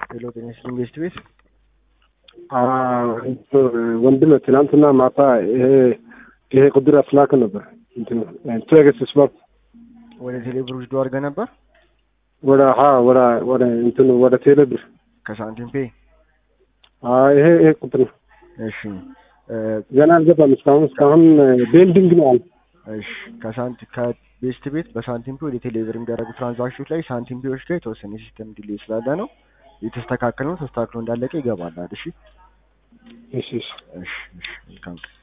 ሄሎ ጤና ይስጥልኝ ቤስት ቤት ወንድም ትናንትና ማታ ይሄ ይሄ ቁድር አስላክ ነበር ትሬገስ ስፖርት ወደ ቴሌብር ውስዶ አድርገህ ነበር ወደ ሀ ወደ ወደ እንትኑ ወደ ቴሌብር ከሳንቲም ፔ ይሄ ይሄ ቁጥር ነው። እሺ ገና አልገባም እስካሁን እስካሁን ቤንዲንግ ነው አለ። እሺ ከሳንቲ ከቤስት ቤት በሳንቲም ፔ ወደ ቴሌብር የሚደረጉ ትራንዛክሽኖች ላይ ሳንቲም ፔዎች ጋር የተወሰነ የሲስተም ዲሌይ ስላለ ነው የተስተካከለ ነው። ተስተካክሎ እንዳለቀ ይገባል። እሺ እሺ እሺ እሺ እሺ መልካም